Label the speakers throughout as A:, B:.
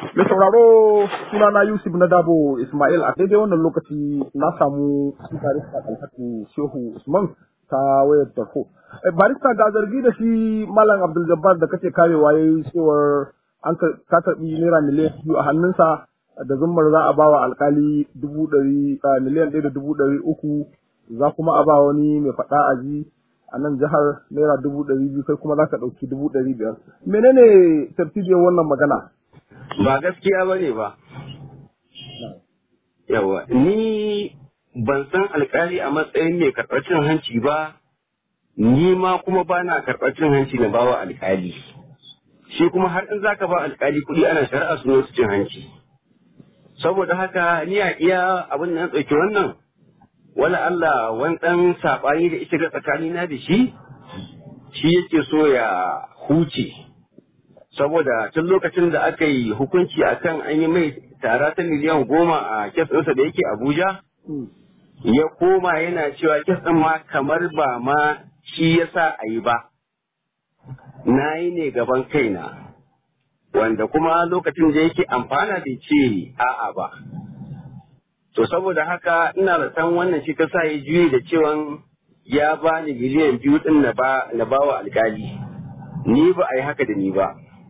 A: Mai sauraro suna na Yusuf na Dabo Ismail a daidai wannan lokaci na samu barista Alhatu Shehu Usman ta wayar tarho. Barista ga zargi da shi Malam Abdul Jabbar da kace karewa yayi cewar an ka karɓi naira miliyan biyu a hannunsa da zummar za a ba wa alkali dubu ɗari miliyan ɗaya da dubu ɗari uku za kuma a ba wani mai faɗa a ji a nan jihar naira dubu ɗari biyu kai kuma za ka ɗauki dubu ɗari biyar. Menene tartibiyar wannan magana?
B: Ba gaskiya ba ne ba. Yawa, ni ban san alkali a matsayin mai karɓar cin hanci ba, ni ma kuma ba na karɓar cin hanci na bawa alkali. Shi kuma har in zaka ba alkali kuɗi ana shari'a su su cin hanci. Saboda haka ni a iya abin da na ɗauki wannan, wala Allah wani ɗan saɓani da ita ga tsakanina da shi, shi yake so ya huce. saboda tun lokacin da aka yi hukunci akan an yi mai tara ta miliyan goma a kes ɗinsa da yake Abuja, ya koma yana cewa kes ɗin ma kamar ba ma shi ya sa a yi ba. Na yi ne gaban kaina, wanda kuma lokacin da yake amfana bai ce a'a ba. To saboda haka ina da san wannan shi ta sa ya juye da cewan ya ba ni miliyan biyu ɗin na ba wa alkali. Ni ba a yi haka da ni ba.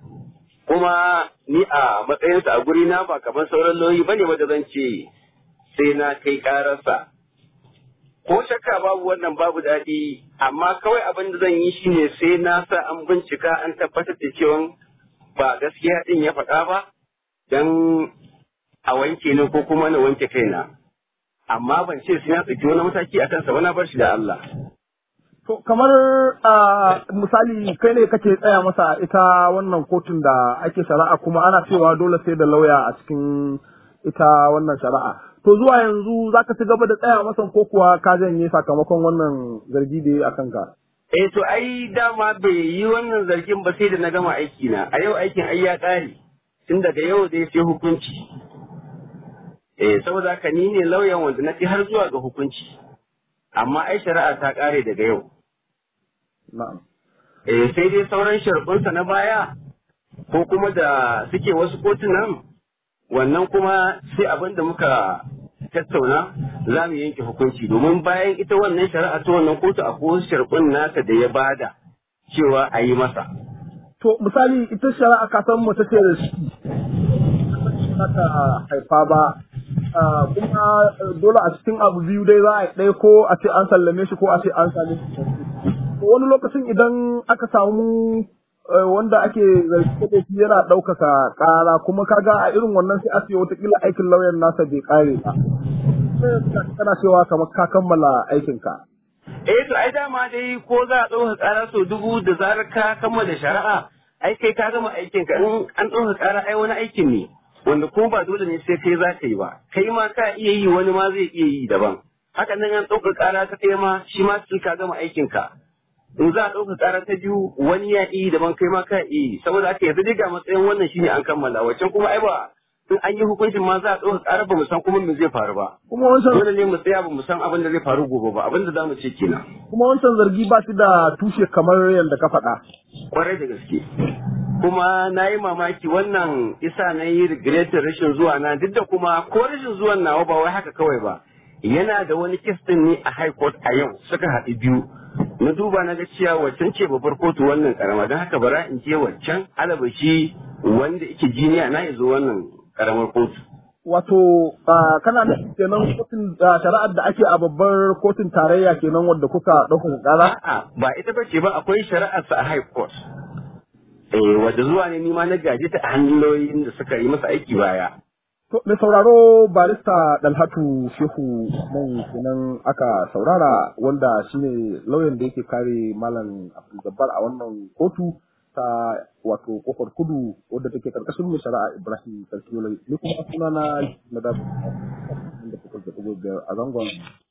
B: kuma ni a matsayinsa a guri na ba kamar sauran lauyi ba ne wanda zan ce sai na kai kararsa. Ko shakka babu wannan babu daɗi, amma kawai abin da zan yi shi ne sai na sa an bincika an tabbatar da cewa ba gaskiya ɗin ya faɗa ba, don a wanke ni ko kuma na wanke kaina. Amma ban ce sai na tsaki wani mataki a kansa wani bar shi da Allah.
A: To kamar a misali kai ne kake tsaya masa ita wannan kotun da ake shari'a kuma ana cewa dole sai da lauya a cikin ita wannan shari'a. To zuwa yanzu za ka ci gaba da tsaya masa ko kuwa ka janye sakamakon wannan zargi da ya a kanka?
B: Eh to ai dama bai yi wannan zargin ba sai da na gama aiki na. A yau aikin ai ya ƙare. Tun daga yau dai sai hukunci. Eh saboda haka ni ne lauyan wanda na fi har zuwa ga hukunci. Amma ai shari'a ta ƙare daga yau.
A: Na'am.
B: Eh sai dai sauran sharɓunsa na baya ko kuma da suke wasu kotunan wannan kuma sai abin da muka tattauna za mu yanke hukunci domin bayan ita wannan shari'a ta wannan kotu akwai wasu sharɓun nasa da ya bada cewa a yi masa.
A: To misali ita shari'a ka san mace ce da shi ta haifa ba kuma dole a cikin abu biyu dai za a ɗaya ko a ce an sallame shi ko a ce an same shi. wani lokacin idan aka samu wanda ake zargi da shi yana ɗaukaka ƙara kuma kaga a irin wannan sai a ce watakila aikin lauyan nasa bai ƙare ba. Kana cewa kamar ka kammala aikinka.
B: Eh to ai dama dai ko za a ɗauka ƙara sau dubu da zarar ka kammala shari'a ai kai ka gama aikinka in an ɗauka ƙara ai wani aikin ne wanda kuma ba dole ne sai kai za ka yi ba kai ma ka iya yi wani ma zai iya yi daban. Haka nan an ɗauka ƙara ta kai ma shi ma sai ka gama aikinka. in za a ɗauka ƙara ta biyu wani ya iya daban kai ma ka iya saboda haka yanzu dai ga matsayin wannan shine an kammala waccan kuma ai ba in an yi hukuncin ma za a ɗauka ƙara ba mu san kuma me zai faru ba
A: Kuma wancan
B: dole ne mu tsaya ba mu san abin da zai faru gobe ba abin da za mu ce kenan
A: kuma wancan zargi ba shi da tushe kamar yadda ka faɗa.
B: kwarai da gaske kuma na yi mamaki wannan isa na yi regretin rashin zuwa na duk da kuma ko rashin zuwan nawa ba wai haka kawai ba yana da wani kes ɗin ne a high court a yau suka haɗu biyu na duba na ga cewa waccan ce babbar kotu wannan karama don haka bara in je waccan alabashi wanda yake jiniya na zo wannan karamar kotu.
A: Wato kana da kenan kotun shari'ar da ake a babbar kotun tarayya kenan wadda kuka ɗaukaka ƙara?
B: A'a ba ita ba ce ba akwai shari'ar sa a high court. Eh wadda zuwa ne nima na gaji ta hanyoyin da suka yi masa aiki baya.
A: To, mai sauraro barista Dalhatu Shehu nan kenan aka saurara wanda shine lauyan da yake kare Malam Abdul Jabbar a wannan kotu ta wato kofar kudu wadda take karkashin mai shari'a Ibrahim Sarki Ni kuma suna na na da a zangon